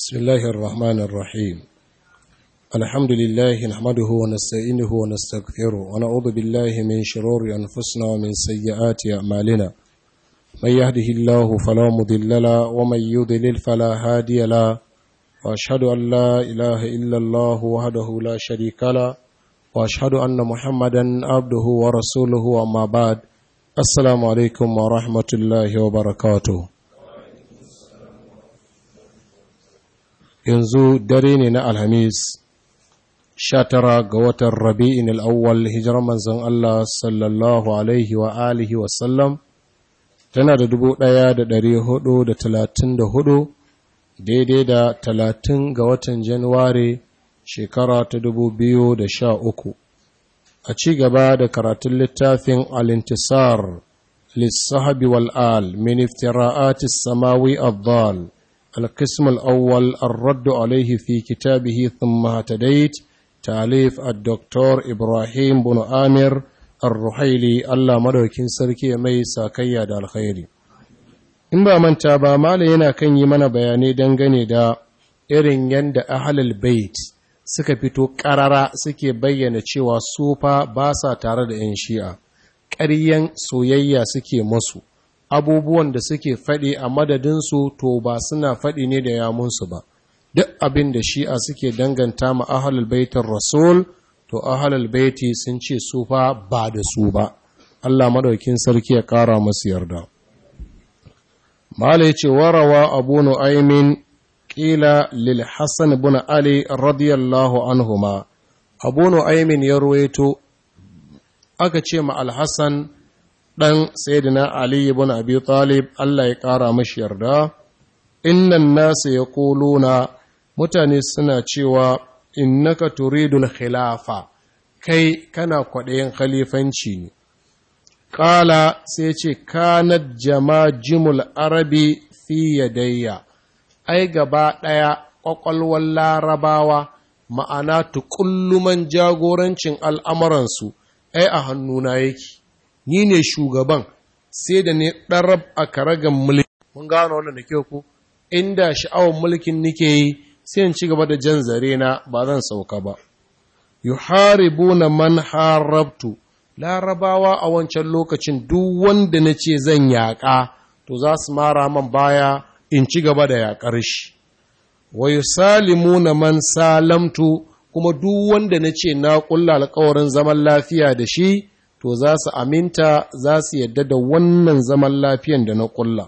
بسم الله الرحمن الرحيم الحمد لله نحمده ونستعينه ونستغفره ونعوذ بالله من شرور أنفسنا ومن سيئات أعمالنا من يهده الله فلا مضل له ومن يضلل فلا هادي له وأشهد أن لا إله إلا الله وحده لا شريك له وأشهد أن محمدا عبده ورسوله أما بعد السلام عليكم ورحمة الله وبركاته yanzu dare ne na alhamis sha tara ga watan rabi'in al'awwal hijirar manzon Allah sallallahu alaihi wa alihi wasallam tana da dubu ɗaya da ɗari hudu da talatin da hudu daidai da talatin ga watan januwari shekara ta dubu biyu da sha uku a ci gaba da karatun littafin alintisar lissahabi wal'al min iftira'atis samawi abdal القسم الأول الرد عليه في كتابه ثم اهتديت تاليف الدكتور إبراهيم بن آمر الرحيلي الله مدوكين سركي مي ساكيا دا الخير in ba manta ba mala yana kan yi mana bayanai dangane da irin yadda ahalul bait suka fito ƙarara suke bayyana cewa su fa ba sa tare da 'yan shi'a ƙaryen soyayya suke masu abubuwan da suke faɗi a madadinsu to ba suna faɗi ne da yamunsu ba duk abin da shi'a suke danganta ma ahalul baitin rasul to ahalul baiti sun ce su fa ba da su ba Allah madaukin sarki ya ƙara masu yarda mala ya ce warawa abu nu'aymin ƙila lil hassan bin ali radiyallahu anhuma abu nu'aymin ya ruwaito aka ce ma al-hassan ɗan Sayyidina Ali ibn Abi Talib Allah ya ƙara mashi yarda, innan nasu ya na mutane suna cewa innaka turidul khilafa kai kana kwaɗayin khalifanci ne. Ƙala sai ce, kanat jama'jimul arabi fi yadayya, ai gaba ɗaya ƙwaƙwalwar larabawa ma'ana tukulluman jagorancin al'amuransu, ai a hannuna yake. ni ne shugaban sai da ne ɗarab a karagan mulki mun gano wannan da kyau ku inda sha'awar mulkin nike yi sai in ci gaba da jan zare na ba zan sauka ba yuharibuna man harabtu larabawa a wancan lokacin duk wanda na ce zan yaƙa to za su mara man baya in ci gaba da yaƙar shi wa yusalimuna man salamtu kuma duk wanda na ce na ƙulla alƙawarin zaman lafiya da shi to za su aminta za su yadda da wannan zaman lafiyan da na ƙulla.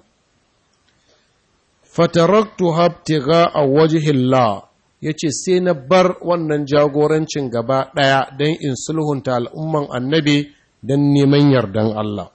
Fataraktu haftiga a wajihillah ya ce sai na bar wannan jagorancin gaba ɗaya don in sulhunta al'umman annabi don neman yardan Allah.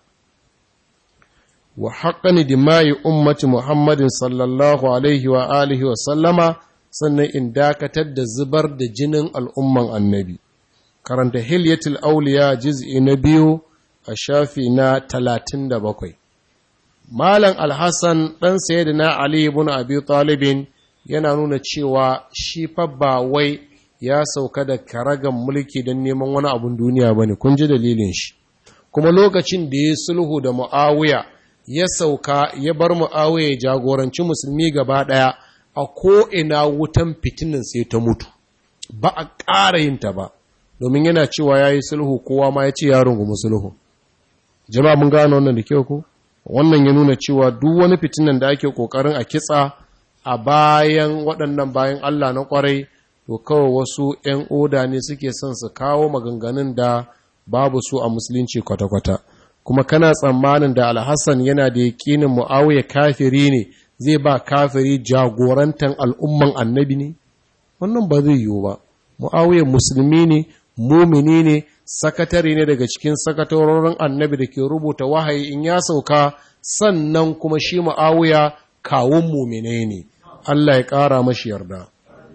Wa haƙani dimayi ummati Muhammadin sallallahu Alaihi wa alihi wa sallama sannan in dakatar da zubar da jinin al'umman annabi. karanta hilyatul auliya juz'i na biyu a shafi na talatin da bakwai. Malam Alhassan ɗan sayyidina Ali ibn Abi Talibin yana nuna cewa shi fa ba wai ya sauka da karagan mulki don neman wani abun duniya ba ne, kun ji dalilin shi. Kuma lokacin da ya sulhu da Mu'awiya ya sauka ya bar Mu'awiya ya jagoranci musulmi gaba ɗaya a ko'ina wutan fitinin sai ta mutu, ba a ƙara yin ta ba. domin yana cewa ya yi sulhu kowa ma ya ce ya rungumi sulhu jama'a mun gano wannan da kyau ko wannan ya nuna cewa duk wani fitinan da ake kokarin a kitsa a bayan waɗannan bayan Allah na kwarai to kawai wasu 'yan oda ne suke son su kawo maganganun da babu su a musulunci kwata-kwata kuma kana tsammanin da alhassan yana da yaƙinin mu'awiya kafiri ne zai ba kafiri jagorantan al'umman annabi ne wannan ba zai yiwu ba mu'awiya musulmi ne mumini ne sakatare ne daga cikin sakatarorin annabi da ke rubuta wahayi in ya sauka sannan kuma shi ma'awuya kawun mumine ne Allah ya ƙara mashi yarda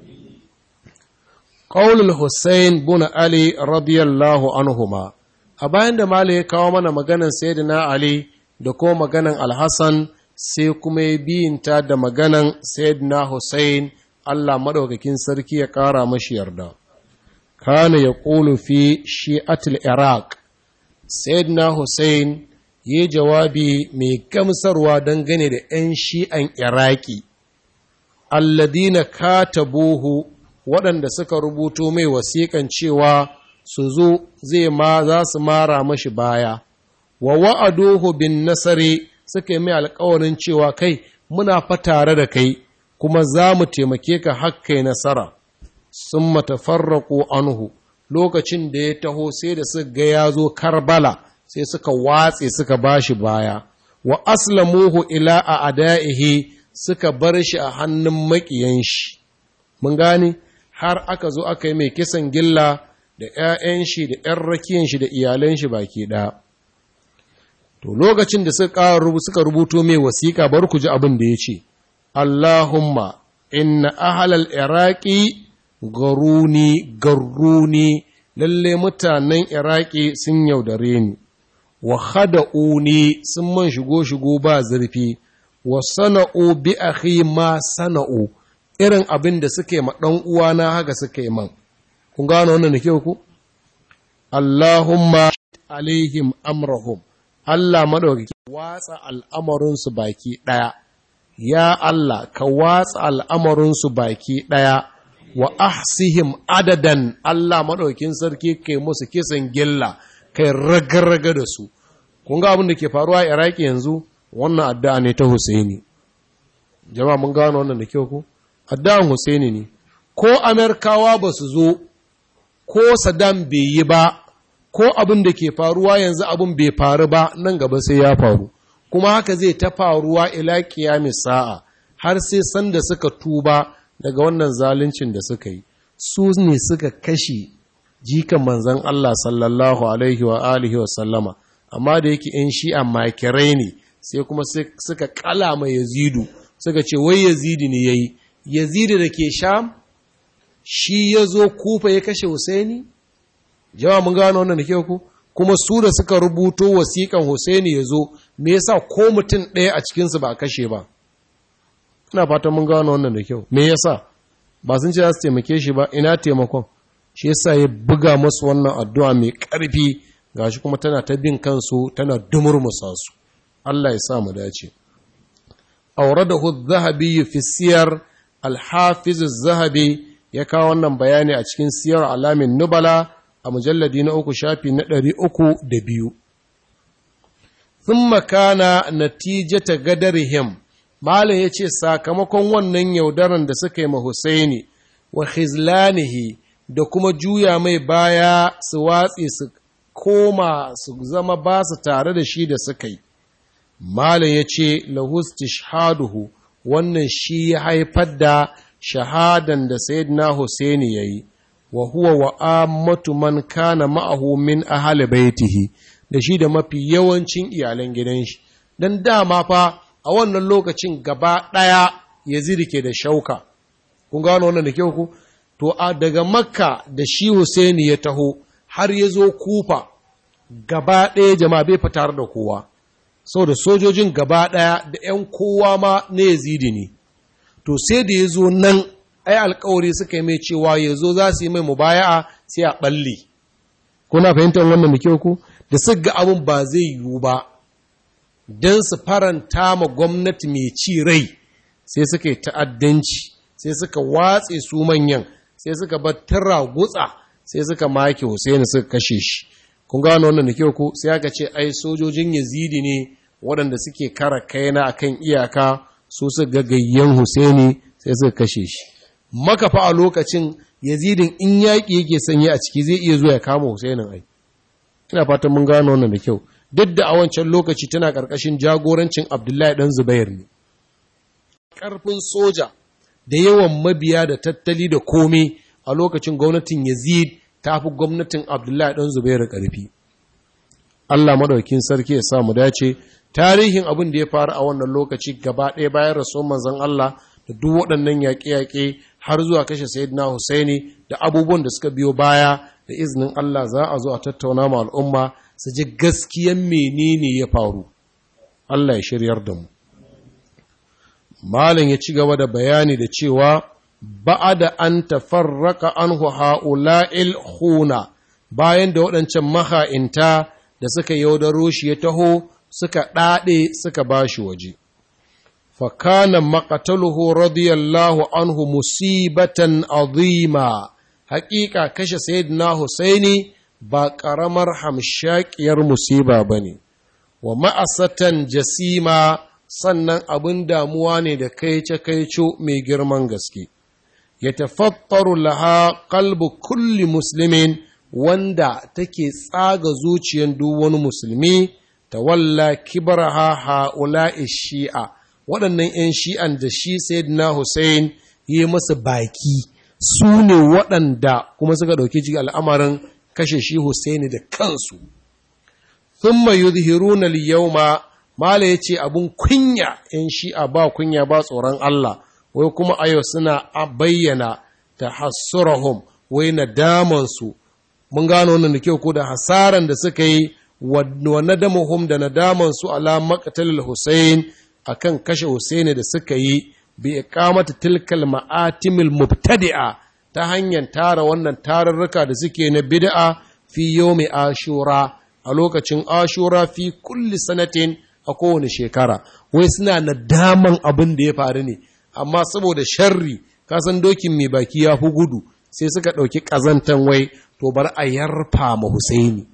Ƙaulul Hussein buna Ali radiyallahu anhuma a bayan da Mala ya kawo mana maganan Sayyidina Ali da kuma maganan Alhassan sai kuma ya biyinta da maganan Sayyidina Hussein Allah maɗaukakin sarki ya ƙara mashi yarda. kana ya ƙulu fi shi'atul iraq sayyidina hussein yi jawabi mai gamsarwa dangane da 'yan shi'an iraki alladina katabuhu waɗanda suka rubuto mai wasiƙan cewa su zo zai ma za su mara mashi baya wa wa'aduhu bin nasari suka yi mai alkawarin cewa kai muna fa tare da kai kuma za mu taimake ka hakkai nasara sun matafarraƙo anhu lokacin da ya taho sai da suka ga ya zo karbala sai suka watse suka ba shi baya wa aslamuhu ila a ada'ihi suka bar shi a hannun maƙiyan shi mun gane har aka zo aka yi mai kisan gilla da ‘ya'yan shi da ‘yan rakiyan shi da iyalan shi baki ɗaya. To, lokacin da suka rubuto mai wasiƙa bar ku ji abin da ya ce, Allahumma, inna ahalal Iraki garuni garuni lalle mutanen Iraki sun yaudare ni, wa hada'uni sun man shigo-shigo ba zurfi, wa sana'u bi akhi ma sana'u, irin abin da suke ma ɗan uwana haka suke man. kun gano wannan da kyau ku Allahumma alaihim amrahum Allah madaukaki watsa al'amarinsu baki ɗaya ya Allah ka watsa al'amarinsu baki ɗaya wa ahsihim adadan Allah madaukin sarki kai musu kisan gilla kai raga-raga da su kun ga abin da ke faruwa a Iraki yanzu wannan addu'a ne ta Husaini jama'a mun gano wannan da kyau ku addu'an Husaini ne ko Amerikawa ba su zo ko Saddam bai yi ba, ko abin da ke faruwa yanzu abin bai faru ba nan gaba sai ya faru, kuma haka zai ta faruwa ila kiyamis sa'a har sai sanda suka tuba daga wannan zaluncin da suka yi. Su ne suka kashe jikan manzan Allah sallallahu Alaihi wa alihi wa sallama, amma da yake ‘yan shi'a makirai ne sai kuma suka kala mai yazidu, suka ce wai yazidi ne ya yi, yazidi da ke sham? shi ya zo kufa ya kashe Husaini? Jama mun gano wannan da kyau ku? Kuma su da suka rubuto wasiƙan Husaini ya zo, me yasa ko mutum ɗaya a cikinsu ba a kashe ba? Ina fatan mun gano wannan da kyau. Me yasa? Ba sun ce za su taimake shi ba, ina taimakon. Shi yasa ya buga masu wannan addu'a mai ƙarfi, gashi kuma tana ta bin kansu, tana dumurmusa su. Allah ya sa mu dace. Auradahu zahabi fi siyar al-hafiz zahabi ya kawo wannan bayani a cikin siyar alamin nubala a mujalladi na uku shafi na ɗari uku da biyu. Sun makana natijata gadarihim, Malam ya ce sakamakon wannan yaudaran da suka yi ma Husaini wa khizlanihi da kuma juya mai baya su watse su koma su zama ba su tare da shi da suka yi. Malam ya ce lahus tishhaduhu wannan shi ya haifar da shahadan da Sayyidina Husaini ya yi, wa huwa wa ammatu man kana ma'ahu min ahali baitihi da shi da mafi yawancin iyalan gidan shi. Don dama fa a wannan lokacin gaba ɗaya Yazid ke da shauka. Kun gano wannan da kyau ku? To a daga Makka da shi Husaini ya taho har ya zo Kufa gaba ɗaya jama'a bai fitar da kowa. Saboda sojojin gaba ɗaya da ‘yan kowa ma na Yazidi ne. to sai da ya zo nan ai alkawari suka yi mai cewa ya zo za su yi mai mubaya'a sai a ɓalle kuna fahimtar wannan da kyau ku da su ga abin ba zai yiwu ba don su faranta ma gwamnati mai ci rai sai suka yi ta'addanci sai suka watse su manyan sai suka bar tara gutsa sai suka make Hussaini suka kashe shi kun gano wannan da kyau ku sai aka ce ai sojojin Yazidi ne waɗanda suke kara kaina akan iyaka su su gagayyen Husaini sai suka kashe shi. Makafa a lokacin Yazidin in yaƙi yake sanye a ciki zai iya zuwa ya kama Husainin ai. Ina fatan mun gano wannan da kyau. Duk da a wancan lokaci tana ƙarƙashin jagorancin Abdullahi ɗan Zubair ne. Ƙarfin soja da yawan mabiya da tattali da komai a lokacin gwamnatin Yazid ta fi gwamnatin Abdullahi ɗan Zubair ƙarfi. Allah maɗaukin sarki ya sa mu dace tarihin abin da ya faru a wannan lokaci gaba ɗaya bayan rasuwar manzon Allah da duk waɗannan yaƙe-yaƙe har zuwa kashe Sayyidina Husaini da abubuwan da suka biyo baya da izinin Allah za a zo a tattauna ma al'umma su ji gaskiyan menene ya faru. Allah ya shiryar da mu. Malin ya ci gaba da bayani da cewa ba'a da an tafarraka anhu ha'ula'il huna bayan da waɗancan maha'inta da suka yaudaro shi ya taho suka ɗaɗe suka ba shi waje. fakana maqataluhu radiyallahu anhu musibatan azima haƙiƙa kashe sayyidina Husaini ba ƙaramar hamshakiyar musiba ba ne, wa ma'asatan jasima sannan abin damuwa ne da kaice-kaico mai girman gaske. Ya tafattaru laha kalbu kulli musulmin wanda take tsaga zuciyar duk wani musulmi, ta walla kibaraha ha'ula'i shi'a, waɗannan ‘yan shi'an da shi Sayyidina Hussein yi masa baki, su ne waɗanda kuma suka ɗauki ji al'amarin kashe shi Hussaini da kansu. Thumma yuzhiruna al-yawma Mala ya ce abin kunya ‘yan shi'a ba kunya ba tsoron Allah, wai kuma a yau suna bayyana ta hassurahum wai nadamansu, mun gano wannan da kyau ko da hasaran da suka yi wa nadamuhum da nadamansu ala maqtalil Hussein akan kashe Hussein da suka yi bi iqamati tilkal ma'atimil mubtadi'a ta hanyar tara wannan tarurruka da suke na bid'a fi yawmi ashura a lokacin ashura fi kulli sanatin a kowane shekara wai suna nadaman abin da ya faru ne amma saboda sharri kasan dokin mai baki ya fi gudu sai suka ɗauki ƙazantan wai to bar a yarfa ma Husaini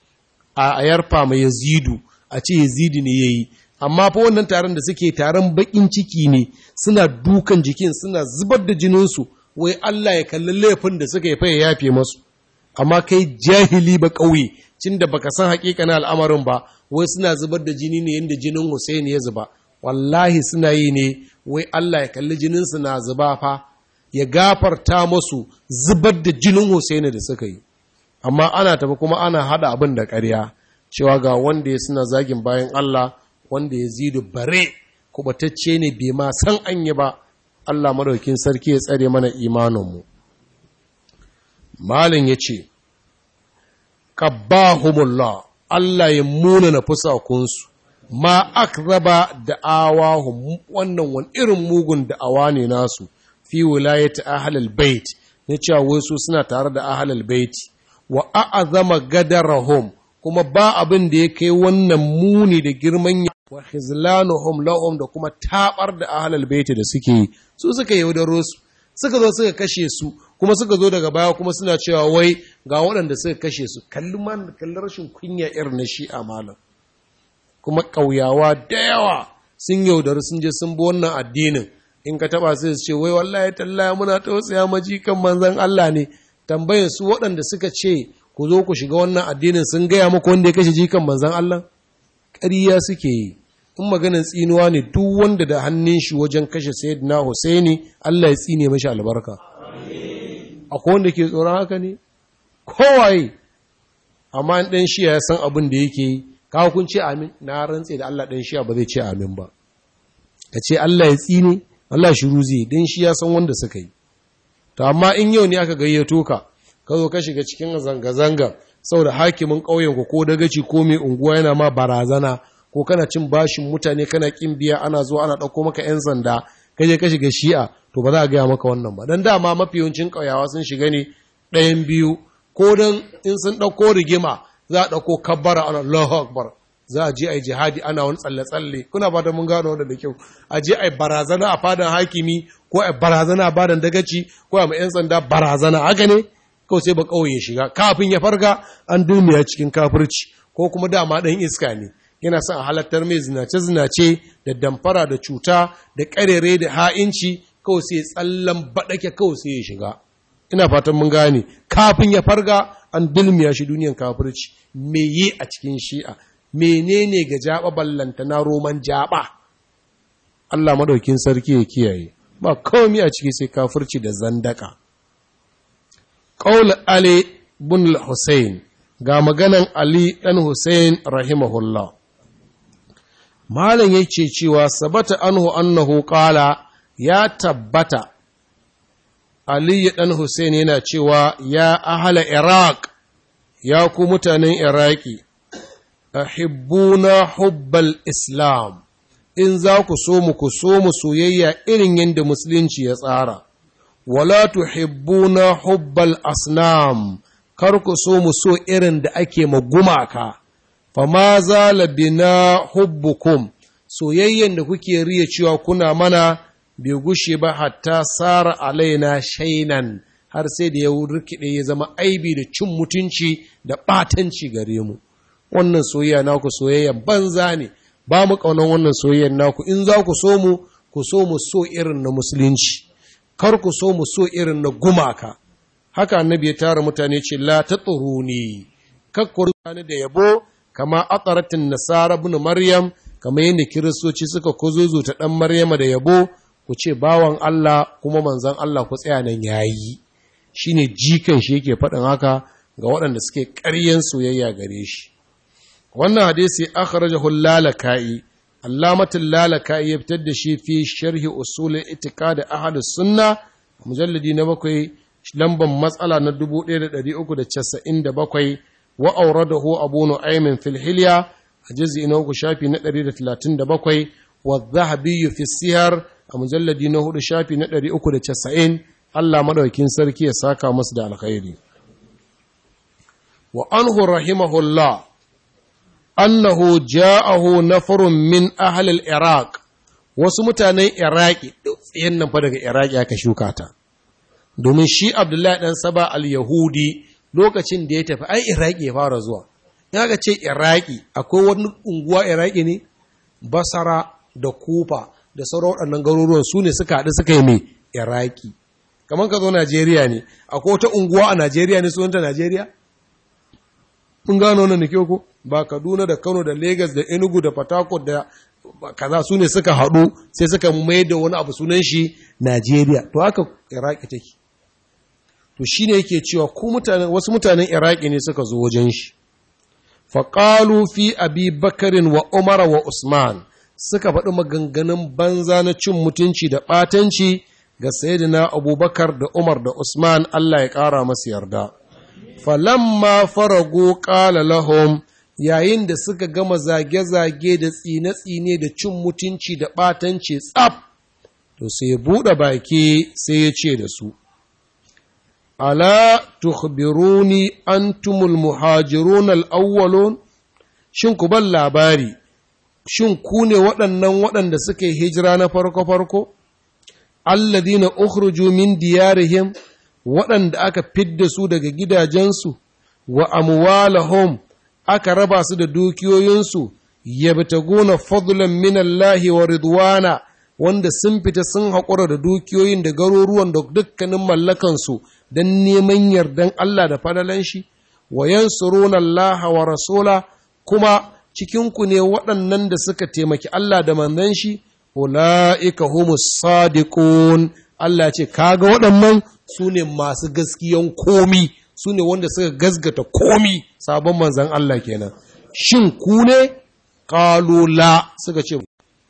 a yarfa ma Yazidu a ce Yazidu ne yayi amma fa wannan taron da suke taron bakin ciki ne suna dukan jikin suna zubar da jininsu wai Allah ya kalli laifin da suka yi fa ya yafe masu amma kai jahili ba ƙauye cin da baka san na al'amarin ba wai suna zubar da jini ne yadda jinin Hussein ya zuba wallahi suna yi ne wai Allah ya kalli jininsu na zuba fa ya gafarta masu zubar da jinin Hussein da suka yi amma ana tafi kuma ana hada abin da ƙarya cewa ga wanda ya suna zagin bayan Allah wanda ya zidu bare kubatacce ne bai ma san an yi ba Allah madaukin sarki ya tsare mana imaninmu malin ya ce qabbahumullah Allah ya muna na fusakunsu ma akraba da'awahum wannan wani irin mugun da'awa ne nasu fi wilayati ahlul bait ne cewa wai su suna tare da ahlul bait wa a'azama gadarahum kuma ba abin da ya kai wannan muni da girman wa khizlanuhum lahum da kuma tabar da ahlul bait da suke yi su suka yaudaro su suka zo suka kashe su kuma suka zo daga baya kuma suna cewa wai ga waɗanda suka kashe su kalli man kalli rashin kunya irin na shi'a malam kuma ƙauyawa da yawa sun yaudari sun je sun bi wannan addinin in ka taba sai su ce wai wallahi tallaya muna tausaya maji kan manzon Allah ne tambayar su waɗanda suka ce ku zo ku shiga wannan addinin sun gaya muku wanda ya kashe jikan manzon Allah ƙarya suke yi in maganin tsinuwa ne duk wanda da hannun shi wajen kashe sayyidina Husaini Allah ya tsine mashi albarka akwai wanda ke tsoron haka ne kowaye amma ɗan shiya ya san abin da yake yi kawo kun ce amin na rantse da Allah ɗan shiya ba zai ce amin ba ka ce Allah ya tsine Allah shiru zai ɗan shi ya san wanda suka yi to amma in yau ne aka gayyato ka ka zo ka shiga cikin zanga-zanga saboda hakimin ƙauyenku ko dagaci ko mai unguwa yana ma barazana ko kana cin bashin mutane kana kin biya ana zuwa ana ɗauko maka 'yan sanda ka je ka shiga shi'a to ba za a gaya maka wannan ba don dama mafi yawancin ƙauyawa sun shiga ne ɗayan biyu ko don in sun ɗauko rigima za a ɗauko kabbara ana Allahu Akbar za a je a yi jihadi ana wani tsalle-tsalle kuna fata mun gano wanda da kyau a je a yi barazana a fadan hakimi ko a yi barazana a badan dagaci ko a mai 'yan sanda barazana haka ne kawai sai ba kawai ya shiga kafin ya farga an dulmiya cikin kafirci ko kuma dama ɗan iska ne yana son a halattar mai zinace-zinace da damfara da cuta da ƙarere da ha'inci kawai sai tsallan baɗake kawai sai ya shiga ina fatan mun gane kafin ya farga an dulmiya shi duniyan kafirci me yi a cikin shi'a menene ga jaba ballanta na roman jaba Allah madaukin sarki ya kiyaye ba komai a ciki sai kafirci da zandaka qaul ali bin al-husayn ga maganan ali dan husayn rahimahullah malam yace cewa sabata anhu annahu qala ya tabbata ali dan husayn yana cewa ya ahla iraq ya ku mutanen iraki ahibbuna hubbal islam in za ku so mu ku so mu soyayya irin yadda musulunci ya tsara wala tuhibbuna hubbal asnam kar ku so mu so irin da ake ma gumaka fama zala bina hubbukum soyayyen da kuke riya cewa kuna mana bai gushe ba hatta sara alaina shainan har sai da ya rikide ya zama aibi da cin mutunci da ɓatanci gare mu wannan soyayya naku soyayyan banza ne ba mu ƙaunar wannan soyayyan naku in za ku so mu ku so mu so irin na musulunci kar ku so mu so irin na gumaka haka annabi ya tara mutane ce la ta ne kakkur ni da yabo kama ataratin nasara ibn maryam kama yadda kiristoci suka kuzuzu ta dan maryama da yabo ku ce bawan Allah kuma manzon Allah ku tsaya nan yayi shine jikan shi yake faɗin haka ga waɗanda suke ƙaryen soyayya gare shi wannan hadisi akhrajahu lalaka'i allamatul lalaka'i ya fitar da shi fi sharhi usul itiqad ahlus sunna mujalladi na bakwai lamban matsala na 1397 wa auradahu abu nu'aymin fil hilya a juz'i na uku shafi na 137 wa dhahabi fi siyar a mujalladi na hudu shafi na 390 Allah madaukin sarki ya saka masu da alkhairi wa anhu rahimahullah annahu ja'ahu nafarun min ahli al-iraq wasu mutanen iraki tsayen nan fa daga iraki aka shuka ta domin shi abdullahi dan saba al-yahudi lokacin da ya tafi ai iraki ya fara zuwa in aka ce iraki akwai wani unguwa iraki ne basara da kufa da sauran waɗannan garuruwan su ne suka haɗu suka yi mai iraki kamar ka zo najeriya ne akwai wata unguwa a najeriya ne sunanta najeriya kun gano wannan da ko ba kaduna da kano da lagos da enugu da port da kaza su ne suka haɗu sai suka mai da wani abu sunan shi najeriya to haka iraki take to shi ne yake cewa wasu mutanen iraki ne suka zo wajen shi faƙalu fi abi bakarin wa umara wa usman suka faɗi maganganun banza na cin mutunci da ɓatanci ga sayidina abubakar da umar da usman allah ya ƙara masu yarda falamma farago ƙala lahum yayin da suka gama zage-zage da tsine-tsine da cin mutunci da ɓatanci tsaf to sai buɗe baki sai ya ce da su ala tukhbiruni antumul muhajirun al-awwalun shin ku ban labari shin ku ne waɗannan waɗanda suka yi hijira na farko-farko alladina ukhruju min diyarihim waɗanda aka fidda su daga gidajensu wa amwalahum aka raba su da dukiyoyinsu yabtaguna fadlan min Allah wa ridwana wanda sun fita sun haƙura da dukiyoyin da garuruwan da dukkanin mallakansu don neman yardan Allah da fadalan shi wa yansuruna Allah wa rasula kuma cikinku ne waɗannan da suka taimaki Allah da manzon shi ula'ika humus sadiqun Allah ce kaga waɗannan su ne masu gaskiyan komi su ne wanda suka gasgata komi sabon manzan Allah kenan shin ku ne ƙalula suka ce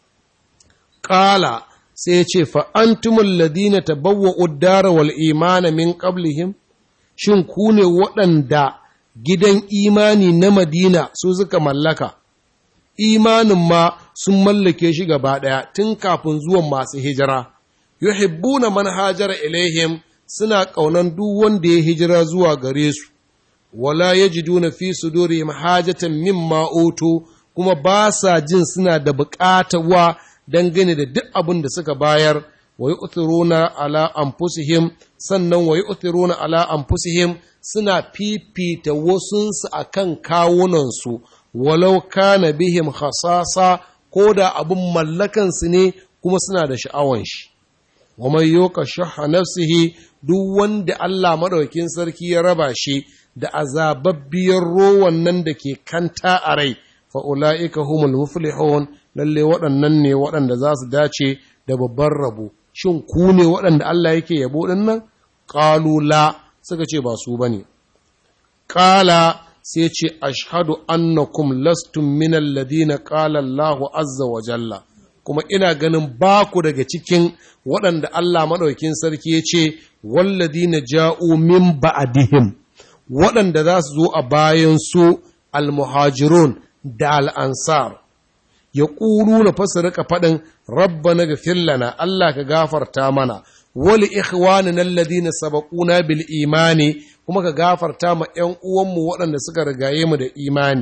ƙala sai ya ce fa'antumul ladina tabawwa uddara wal imana min qablihim shin ku ne waɗanda gidan imani na madina su suka mallaka imanin ma sun mallake shi gaba ɗaya tun kafin zuwan masu hijira yuhibbuna man hajara ilaihim suna ƙaunan duk wanda ya hijira zuwa gare su wala yajiduna fi sudurihim hajatan mimma utu kuma ba sa jin suna da buƙatawa dangane da duk abin da suka bayar wa yu'thiruna ala anfusihim sannan wa yu'thiruna ala anfusihim suna fifita wasunsu akan kawunansu walau kana bihim khasasa ko da abin mallakansu ne kuma suna da sha'awan shi wa mai yoka shaha nafsihi duk wanda Allah maɗaukin sarki ya raba shi da azababbiyar rowan nan da ke kanta a rai fa ula'ika humul muflihun lalle waɗannan ne waɗanda za su dace da babban rabo shin ku ne waɗanda Allah yake yabo ɗin nan qalu la suka ce ba su bane qala sai ce ashhadu annakum lastum min alladhina qala Allahu azza wa jalla kuma ina ganin ba ku daga cikin waɗanda Allah maɗaukin sarki ya ce, Walladi na ja'u min ba'adihim, waɗanda za su zo a bayan su almuhajirun da al'ansar, ya ƙuru na fasa rika faɗin rabba na lana Allah ka gafarta mana, wali ikhwani na ladina sabaquna bil imani kuma ka gafarta ma ‘yan uwanmu waɗanda suka rigaye mu da imani,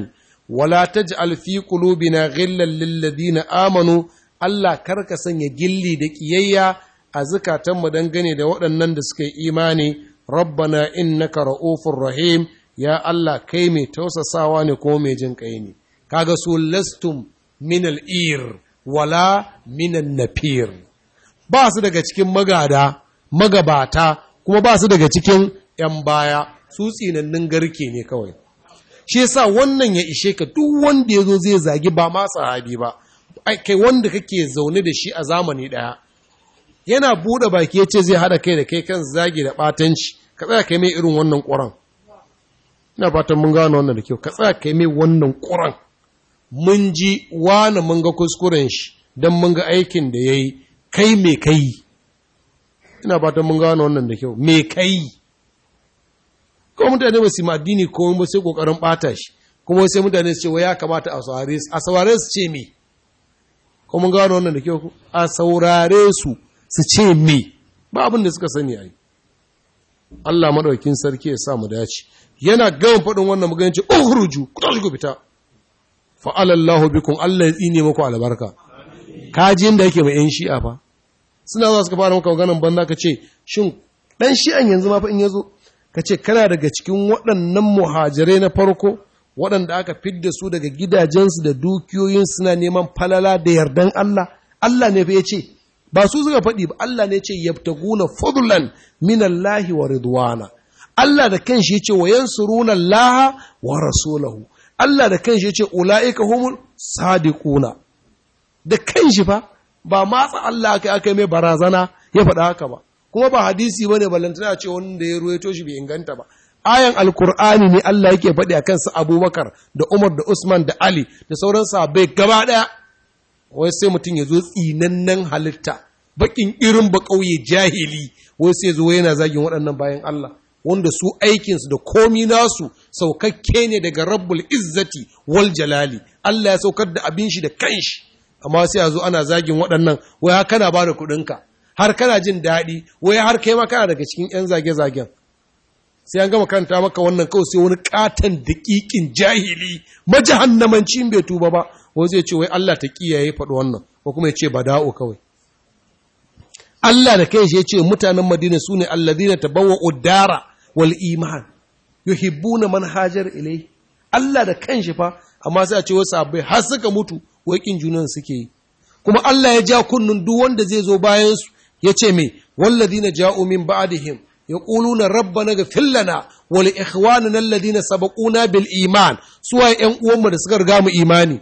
wala taj'al fi qulubina ghillan lil ladina amanu Allah karka sanya gilli da kiyayya a zukatan mu dangane da waɗannan da suka yi imani rabbana innaka ra'ufur rahim ya Allah kai mai tausasawa ne ko mai jin kai ne kaga su lastum min al-ir wala min an-nafir ba su daga cikin magada magabata kuma ba su daga cikin ‘yan baya su tsinannin garke ne kawai shi yasa wannan ya ishe ka duk wanda ya zo zai zagi ba ma sahabi ba kai wanda kake zaune da shi a zamani ɗaya yana buɗe baki ya ce zai haɗa kai da kai kan zagi da ɓatanci ka tsaya kai mai irin wannan ƙuran ina fatan mun gano wannan da kyau ka tsaya kai mai wannan ƙuran mun ji wani mun ga kuskuren shi don mun ga aikin da ya yi kai me kai ina fatan mun gano wannan da kyau me kai kuma mutane ba su yi addini ko ba sai kokarin bata shi kuma sai mutane su ce wa ya kamata a saurare su a saurare su ce me ko mun gano wannan da kyau a saurare su su ce me ba abin da suka sani ai Allah madaukin sarki ya sa mu dace yana gama faɗin wannan magana ce ukhruju ku tashi ku fita fa alallahu bikum Allah ya tsine muku albarka kajin da yake mai yan shi'a fa suna za su fara maka maganan banza ka ce shin dan shi'an yanzu ma fa in yazo ka ce kana daga cikin waɗannan muhajirai na farko waɗanda aka fidda su daga gidajensu da dukiyoyin suna neman falala da yardan Allah Allah ne fa ya ce ba su suka faɗi ba Allah ne ce yabtaguna fadlan min Allah wa ridwana Allah da kanshi ya ce wa yansuruna Allah wa rasulahu Allah da kanshi ya ce ulaika humul sadiquna da kanshi fa ba matsa Allah aka aka mai barazana ya faɗa haka ba kuma ba hadisi ba ne ballantana ce wanda ya ruwaito shi bai inganta ba ayan alkur'ani ne Allah yake faɗi a kansu abubakar da umar da usman da ali da sauran sahabbai gaba ɗaya wai sai mutum ya zo tsinannen halitta bakin irin ba ƙauye jahili wai sai zo yana zagin waɗannan bayan Allah wanda su aikinsu da komi nasu saukakke ne daga rabbul izzati wal jalali Allah ya saukar da abin shi da kanshi amma sai a zo ana zagin waɗannan wai har kana ba da kuɗinka har kana jin daɗi wai har kai ma kana daga cikin 'yan zage-zagen sai an gama kanta maka wannan kawai sai wani katon daƙiƙin jahili majahannamanci bai tuba ba wai zai ce wai Allah ta kiyaye faɗi wannan ko kuma ya ce bada'u kawai Allah da kai shi ya ce mutanen Madina su ne alladina tabawwa udara wal iman yuhibbuna man hajar ilai Allah da kanshi fa amma sai a ce wasu sahabbai har suka mutu wai kin junan suke yi kuma Allah ya ja kunnun duk wanda zai zo bayan su ya ce me walladina ja'u min ba'dihim yaquluna rabbana ighfir lana wa li ikhwanina alladhina sabaquna bil iman suwaye ƴan uwanmu da suka riga mu imani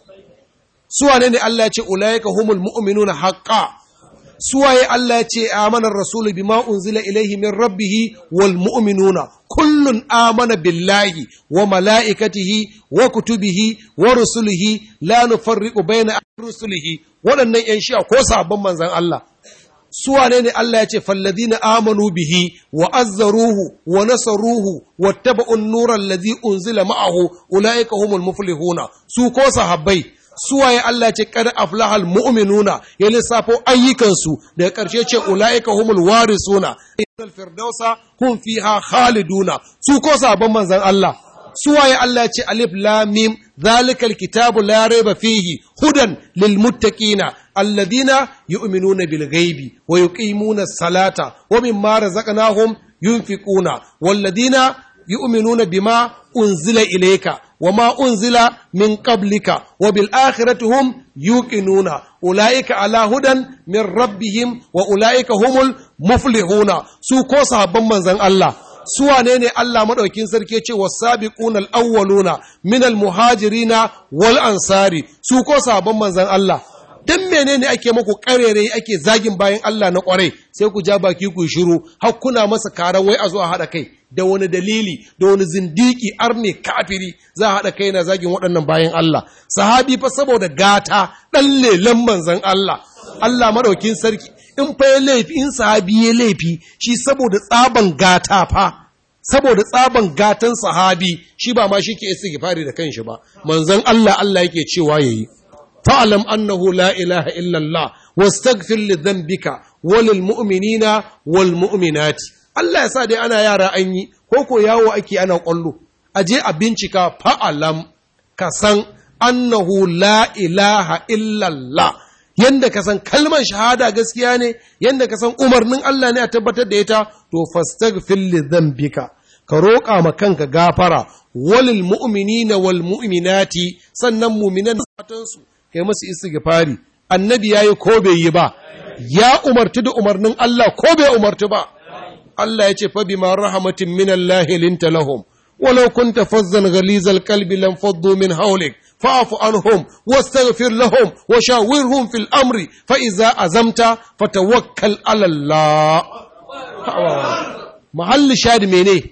suwane ne Allah ya ce ulaika humul mu'minuna haqqan suwaye Allah ya ce amana rasul bima unzila ilaihi min rabbih wal mu'minuna kullun amana billahi wa malaikatihi wa kutubihi wa rusulihi la nufarriqu baina rusulihi waɗannan ‘yan shi'a ko sabon manzan Allah, su wane ne Allah ya ce, Falladina amanu bihi wa azzaruhu wa nasaruhu wa taba'un nuran lazi unzila ma'ahu ula'ika humul muflihuna su ko sahabbai su waye Allah ya ce kada aflahal mu'minuna ya lissafo ayyukansu daga ƙarshe ce ula'ika humul warisuna firdausa hum fiha khaliduna su ko sabon manzan Allah suwaye Allah ce alif lamim zalikal kitabu la raiba fihi hudan lil muttaqina alladhina yu'minuna bil ghaibi wa yuqimuna salata wa mimma razaqnahum yunfiquna walladhina yu'minuna bima unzila ilayka wama unzila min qablika wa bil akhirati hum yuqinuna ulaika ala hudan min rabbihim wa ulaika humul muflihuna su ko sahabban manzon Allah su wane ne Allah maɗaukin sarki ce wa sabiquna al-awwaluna min al-muhajirina wal ansari su ko sabon manzon Allah dan menene ake muku karere ake zagin bayan Allah na kwarai sai ku ja baki ku shiru har kuna masa karan wai a zo a hada kai da wani dalili da wani zindiki arne kafiri za a hada kai na zagin waɗannan bayan Allah sahabi fa saboda gata dan lelen manzon Allah Allah maɗaukin sarki in fa ya laifi in sahabi ya laifi shi saboda tsaban gata fa saboda tsaban gatan sahabi shi ba ma shi ke istighfari da kanshi ba manzon Allah Allah yake cewa yayi fa'alam annahu la ilaha illa Allah wastaghfir li dhanbika walil mu'minina wal mu'minati Allah ya sa dai ana yara an yi ko ko yawo ake ana kwallo aje a bincika fa'alam ka san annahu la ilaha illallah yanda ka san kalmar shahada gaskiya ne yanda ka san umarnin Allah ne a tabbatar da ita to fastaghfir li dhanbika ka roƙa ma kanka gafara walil mu'minina wal mu'minati sannan mu'minan matansu kai musu istighfari annabi yayi ko bai yi ba ya umarti da umarnin Allah ko bai umarti ba Allah ya ce fa bima rahmatin min Allah linta lahum ولو كنت فظا غليظ القلب لانفضوا من حولك فاعف عنهم واستغفر لهم وشاورهم في الامر فاذا عزمت فتوكل على الله محل شاهد مني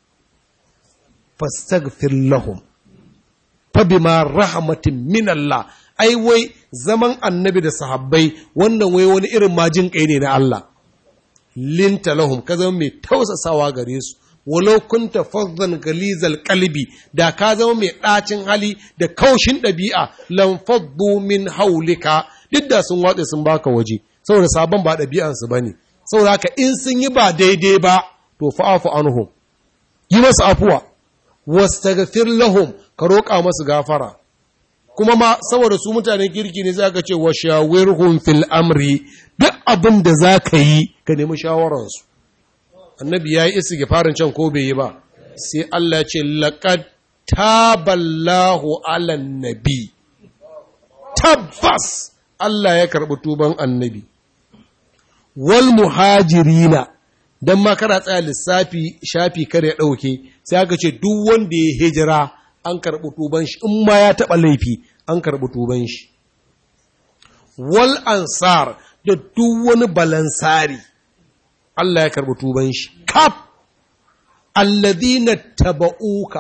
فاستغفر لهم فبما رحمة من الله ai wai zaman annabi da sahabbai wannan wai wani irin majin kai ne na Allah linta lahum ka zama mai tausasawa gare su walau kunta fazzan galizal kalbi da ka zama mai ɗacin hali da kaushin ɗabi'a lam faddu min haulika duk da sun watse sun baka waje saboda sabon ba ɗabi'ansu bane saboda haka in sun yi ba daidai ba to fa'afu anhum yi masu afuwa wastaghfir lahum ka roƙa masu gafara kuma ma saboda su mutanen kirki ne za ka ce wa shawirhum fil amri duk abin da za ka yi ka nemi shawararsu annabi ya yi isi farin can ko bai yi ba sai Allah ya ce laqad taballahu ala nabi tabbas Allah ya karɓi tuban annabi wal muhajirina dan ma kana tsaya lissafi shafi kare ya ɗauke sai aka ce duk wanda ya hijira an karɓi tuban shi in ma ya taɓa laifi an karɓi tuban shi wal ansar da duk wani balansari Allah ya karɓi tuban shi kaf alladhina taba'uka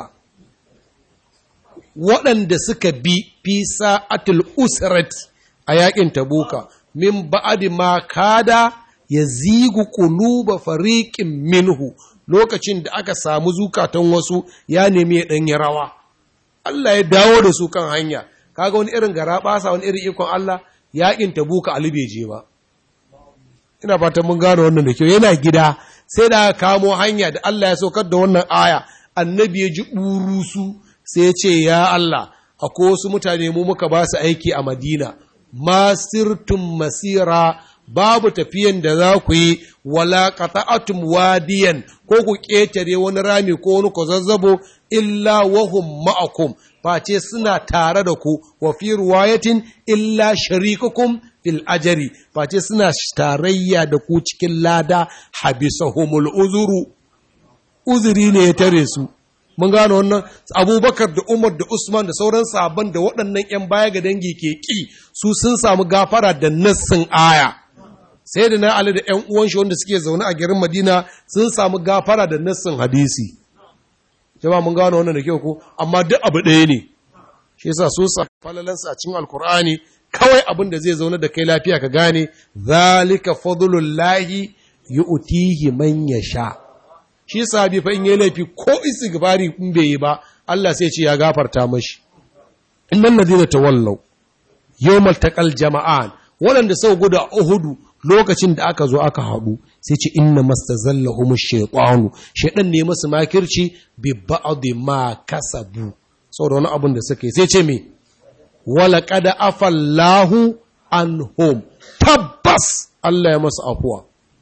waɗanda suka bi fi sa'atul usrati a yakin tabuka min ba'adi ma kada ya zigu quluba fariqin minhu lokacin da aka samu zukatan wasu ya nemi ya ɗanyi rawa Allah ya dawo da su kan hanya kaga wani irin gara basa wani irin ikon Allah yakin tabuka Ali bai je ba ina fatan mun gano wannan da kyau yana gida sai da kamo hanya da Allah ya saukar da wannan aya annabi ya ji burusu sai ya ce ya Allah akwai wasu mutane mu muka ba su aiki a Madina masirtum masira babu tafiyan da za ku yi wala qata'atum wadiyan ko ku ƙetare wani rami ko wani kwazazzabo illa wahum ma'akum face suna tare da ku wa fi ruwayatin illa sharikukum fil ajari face suna tarayya da ku cikin lada habisahumul uzuru uzuri ne ya tare su mun gano wannan abubakar da umar da usman da sauran sabon da waɗannan 'yan baya ga dangi ke ƙi su sun samu gafara da nassin aya sai da na ali da 'yan uwan shi wanda suke zaune a garin madina sun samu gafara da nassin hadisi jama mun gano wannan da kyau ko amma duk abu ɗaya ne shi yasa su sa falalansa a cikin alkur'ani kawai abin da zai zaune da kai lafiya ka gane zalika fadlullahi yu'tihi man yasha shi sahabi fa in yi laifi ko istighfari in bai yi ba Allah sai ce ya gafarta mashi innal ladina tawallaw yawmal taqal jama'an waɗanda sau guda uhudu lokacin da aka zo aka haɗu sai ce inna mastazallahum shaytanu shaydan ne masu makirci bi ba'd ma kasabu saboda wani abin da suka yi sai ce me wala qad afallahu anhum tabbas Allah ya masu afuwa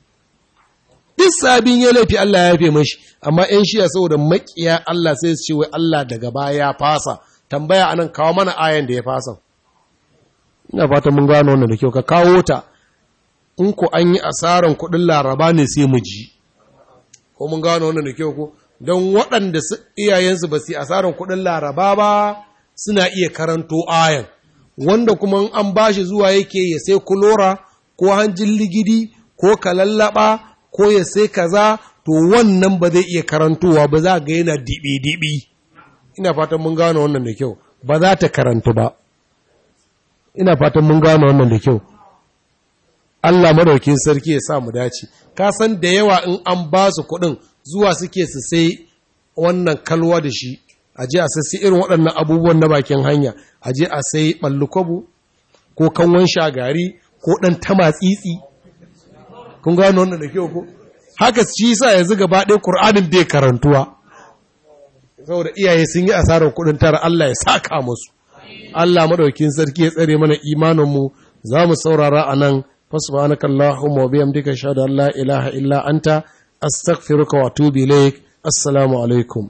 duk sabin ya laifi Allah ya yafe mashi amma ‘yan shiya saboda makiya Allah sai su ce wai Allah daga baya ya fasa tambaya anan kawo mana ayan da ya fasa ina fata mun gano wannan da kyau ka kawo ta in ku an yi asaran kuɗin laraba ne sai mu ji ko mun gano wannan da kyau ko don waɗanda iyayensu ba su yi asaran kuɗin laraba ba suna iya karanto ayan wanda kuma an bashi zuwa yake ya sai kulora ko hanjin ligidi ko kalallaba ko ya sai kaza to wannan ba zai iya karantowa ba za ga yana dibi-dibi ina fatan mun gano wannan da kyau ba za ta karantu ba ina fatan mun gano wannan da kyau Allah madaukin sarki ya sa mu dace ka san da yawa in an ba su kuɗin zuwa suke su sai wannan kalwa da shi a je a sassi irin waɗannan abubuwan na bakin hanya a je a sai ɓallukwabo ko kanwan shagari ko ɗan tamatsitsi kun gano wannan da kyau ko haka shi sa yanzu gaba ɗaya ƙur'anin bai karantuwa saboda iyaye sun yi asarar kuɗin tara Allah ya saka musu Allah madaukin sarki ya tsare mana imaninmu za mu saurara a nan fasubhanaka Allahumma wa bihamdika ashhadu an la ilaha illa anta astaghfiruka wa atubu ilaik assalamu alaikum